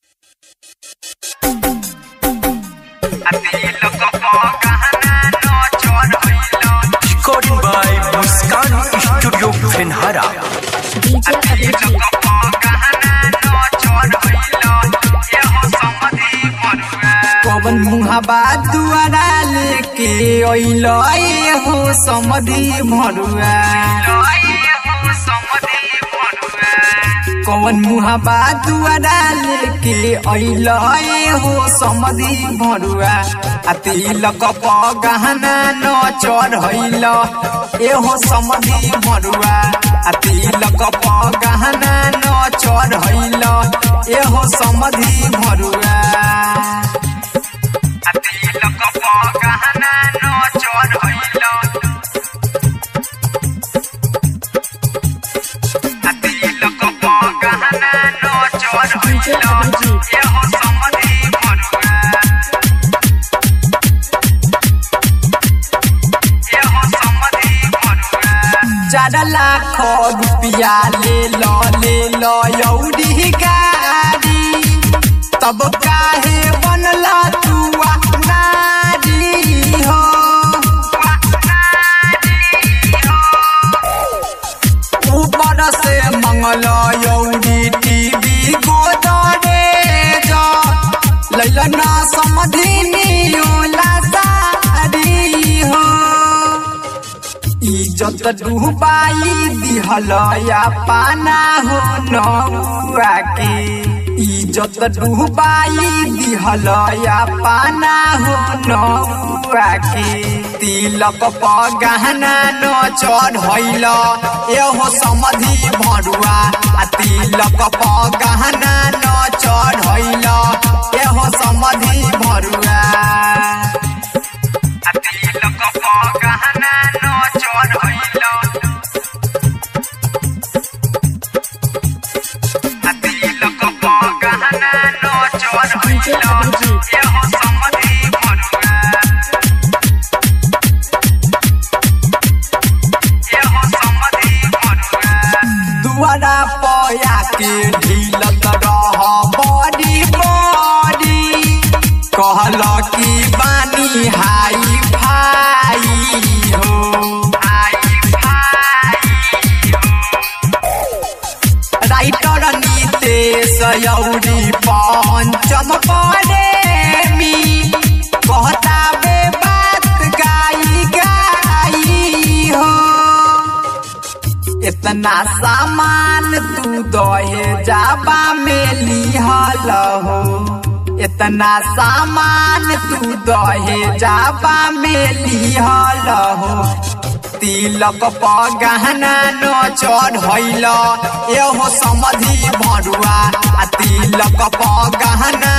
Recording by Muskan Studio Finhara. DJ Abhijit. पवन मुहाबा दुआरा लेके अइल हो समधि भरुआ कवन मुहाबा दुआरा लेके अइल हो समधि भरुआ आ तिलक प गहना न चढ़ैल एहो समधि भरुआ आ तिलक प गहना न चढ़ैल एहो समधि भरुआ DJ Abhijit. चार लाख रुपया ले लो ले लो यौरी गाड़ी तब काहे बनला तू नारी हो ऊपर से मंगल यौरी टीवी गोदरे जो लैलना समधिनी ओला सारी हो इज्जत डूबाई दिहल या पाना हो नौआ के इज्जत डूबाई दिहल या पाना हो नौआ के तिलक प गहना न चढ़ैल एहो समधि भरुआ आ तिलक प गहना न चढ़ैल एहो समधि भरुआ DJ Abhijit. दुआरा पया के ढीलत रह बड़ी बड़ी कहल की बानी हाई भाई हो राइटर नीतेश यौरी पंचम प्रेमी कहता बे बात गाई गाई हो इतना सामान तू दहे जाबा में लिहल हो इतना सामान तू दहे जाबा में लिहल हो तिलक प गहना न चढ़ैल एहो समधि भरुआ आ तिलक प गहना